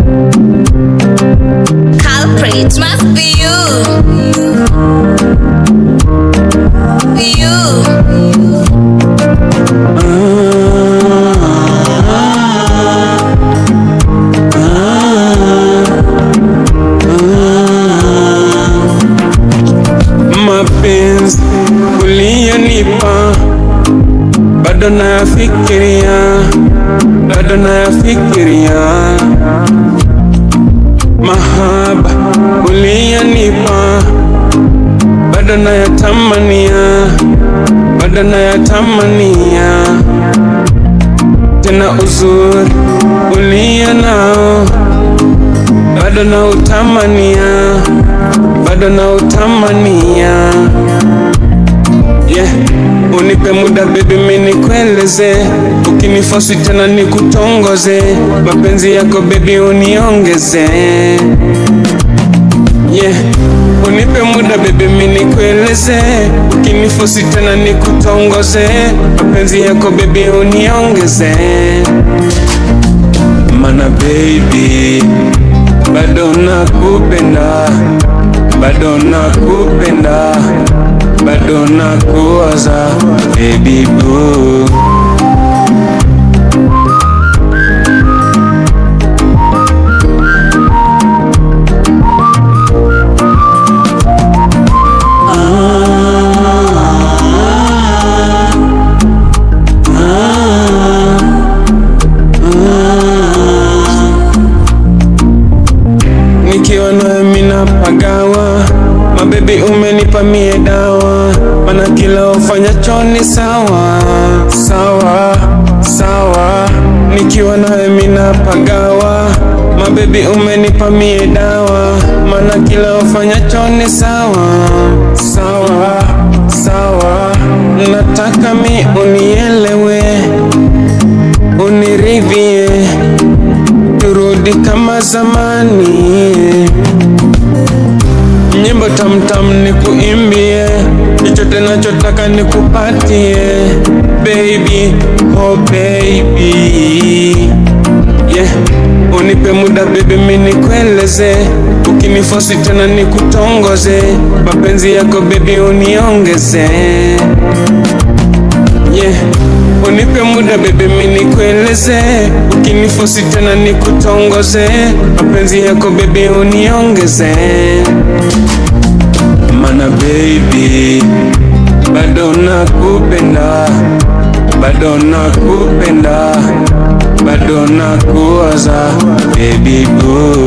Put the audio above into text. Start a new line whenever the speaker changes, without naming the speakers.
Culprit must be you. You.
mapenzi uliyonipa bado nayafikiria, bado nayafikiria. Mahaba uliyonipa bado nayatamania, bado nayatamania. Tena uzuri uliyo nao bado nautamania, bado nautamania. Yeah. Unipe muda baby, mimi nikueleze, ukinifosi tena nikutongoze, mapenzi yako baby uniongeze. Yeah. Unipe muda baby, mimi nikueleze, ukinifosi tena nikutongoze, mapenzi yako baby uniongeze. Mana baby, bado nakupenda, bado nakupenda, bado nakuwaza baby boo. nikiwa nawe mina pagawa mabebi umenipa mie dawa mana kila ufanyacho ni sawa sawa sawa nikiwa nawe mina pagawa mabebi umenipa mie dawa mana kila ufanyacho ni sawa sawa sawa nataka mi unielewe uniridhie turudi kama zamani, nyimbo tamtam nikuimbie, chochote nachotaka nikupatie, baby oh baby yeah. Unipe muda baby, mimi nikueleze, ukinifosi tena nikutongoze, mapenzi yako baby uniongeze yeah. Unipe muda bebe, mimi nikueleze, ukinifosi tena nikutongoze, mapenzi yako bebe uniongeze. Mana baby, bado nakupenda, bado nakupenda, bado nakuwaza baby boo.